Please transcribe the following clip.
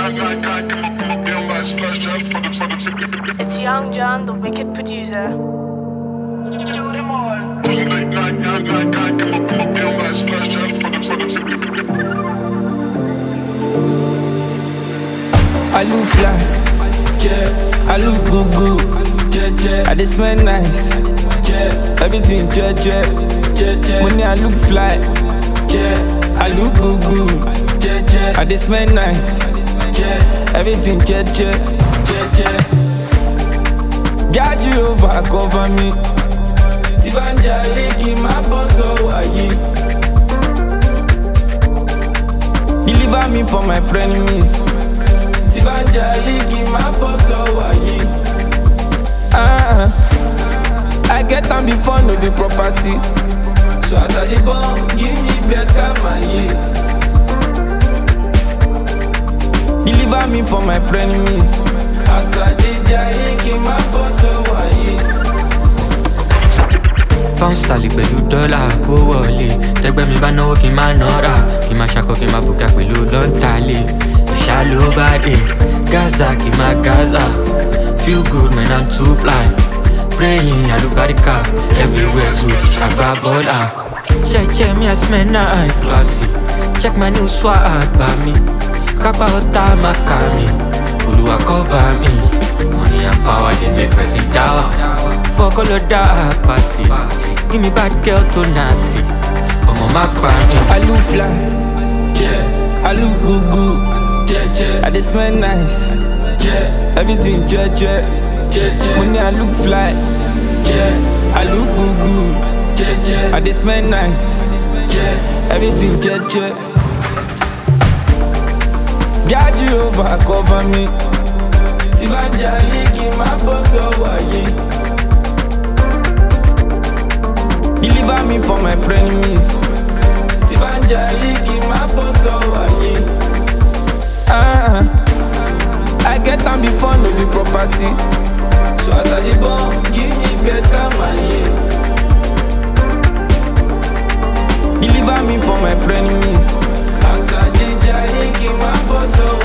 It's Young John, the wicked producer. I look fly, yeah. I look good good, yeah, yeah. I dey smell nice, yeah. Everything, yeah, yeah, yeah, yeah. Money I look fly, yeah. I look good good, yeah, yeah. I dey smell nice, yeah. Everything, yeah, yeah, yeah, yeah. God Jehovah cover me. Tí bá ń jayé kí n má bọ́ sọ́wọ́ ayé. Deliver me from my frenemies. Tí bá ń jayé kí n má bọ́ sọ́wọ́ ayé. Ah, I get am before no be property. So as I dey born, give me better maye. Deliver me from my frenemies. As I dey jayé kí n má bọ́ sọ́wọ́ ayé. pound sterling pẹ̀lú dọ́là kó wọlé tẹ́gbẹ́ mi bá náwó kí n má nọ́ra kí n má ṣakọ kí n má bùkà pẹ̀lú lọ́ntàlẹ̀ ìṣá ló bá dé gaza kí n má gaza feel good man i'm too fly praying alubarika everywhere good àgbà bọ́là jẹ́jẹ́ mi i smell nice classy check my new swag bá mi kápá ọ̀tá má kà mí olùwà cover mi money and power dey make person dáwà. Fuck all of that pass it. Give me bad girl to nasty. Ọmọ má pa mí. I look fly, yeah. I look good good, yeah, yeah. I dey smell nice, yeah. Everything, yeah, yeah, yeah, yeah. Money I look fly, yeah. I look good good, yeah, yeah. I dey smell nice, yeah. Everything, yeah, yeah. God Jehovah cover me. Tí bá ń jayé kí n má bọ́ sọ́wọ́ ayé. Deliver me from my frenemies. Tí bá ń jayé kí n má bọ́ sọ́wọ́ ayé. Ah, I get am before no be property. So as I dey born, give me better maye. Deliver me from my frenemies. As I dey jayé kí n má bọ́ sọ́wọ́